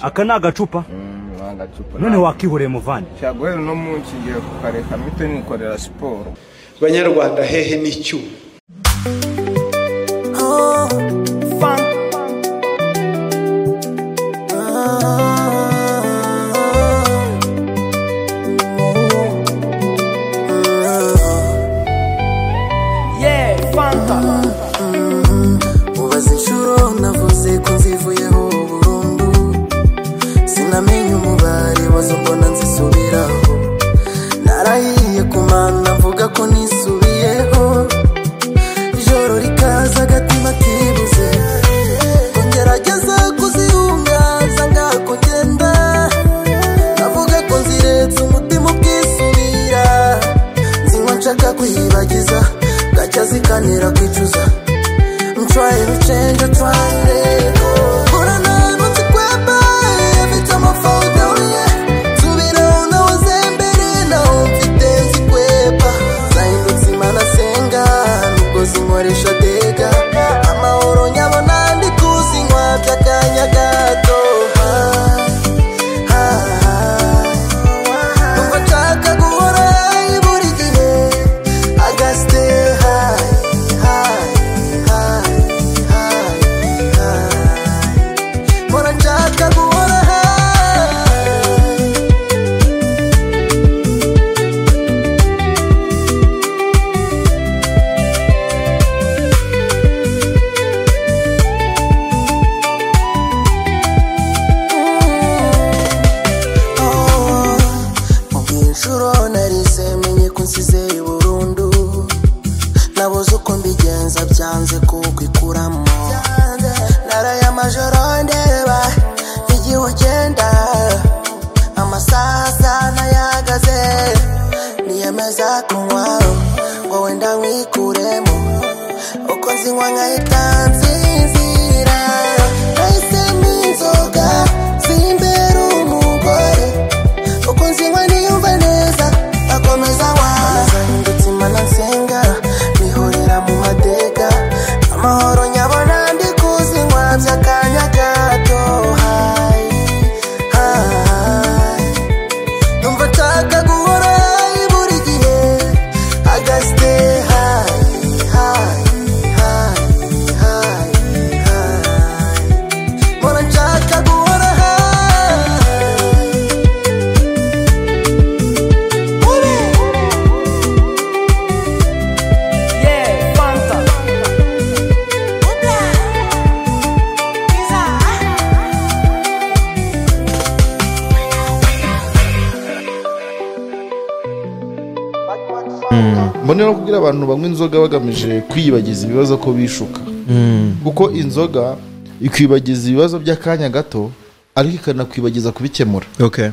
aka ni agacupa none wakihoreye muvane ntabwo rero uno munsi ngiye kukareka mpite nikorera siporo banyarwanda hehe n'icyuma mubaze inshuro navuze ko nzivuyeho burundu sinamenye umubare wazo mbona nzisubiraho narahiye ku mana mvuga ko nisubiyeho ijoro rikaza agatima kibuze ngo ngerageze kuzihungaza ngako ngenda navuga ko nziretse umutima ubwisubira nzinywa nshaka kwiyibagiza gacya zikanira kwicuza I'm trying to change, I'm trying to let go. But I know I'm to grab by every time I fall down, yeah. To be down, I was embedded, now I'm fitting to grab. Zahindutse imana senga, nubwo zinkoresha dega. Amahoro nyabona ndi kuzinywa by'akanya gato. Ah, ah, ah. Numva nshaka guhora high buri gihe. I gotta stay high, high, high, high, high. Mbona nshaka guhora high. inshuro narize menye ko nsize burundu nabuze uko mbigenza byanze kuko ikuramo naraya amajoro ndeba igihe ugenda amasaha sana yahagaze niyemeza kunywa ngo wenda nwikuremo uko nzinywa nkahita nsinzira nahisemo inzoga zimbera umugore uko nzinywa niyumva neza akomeza waza ndetse imana nsenga bihurira mu mateka amahoro nyabona ndi kuzinywa by'akanya gato hayi hayi numva nshaka guhora hayi buri gihe agasite hayi hayi hayi hayi hayi mbona nshaka guhora hayi mbone no kubwira abantu banywa inzoga bagamije kwiyibagiza ibibazo ko bishuka kuko inzoga ikwibagiza ibibazo by'akanya gato ariko ikanakwibagiza kubikemura okay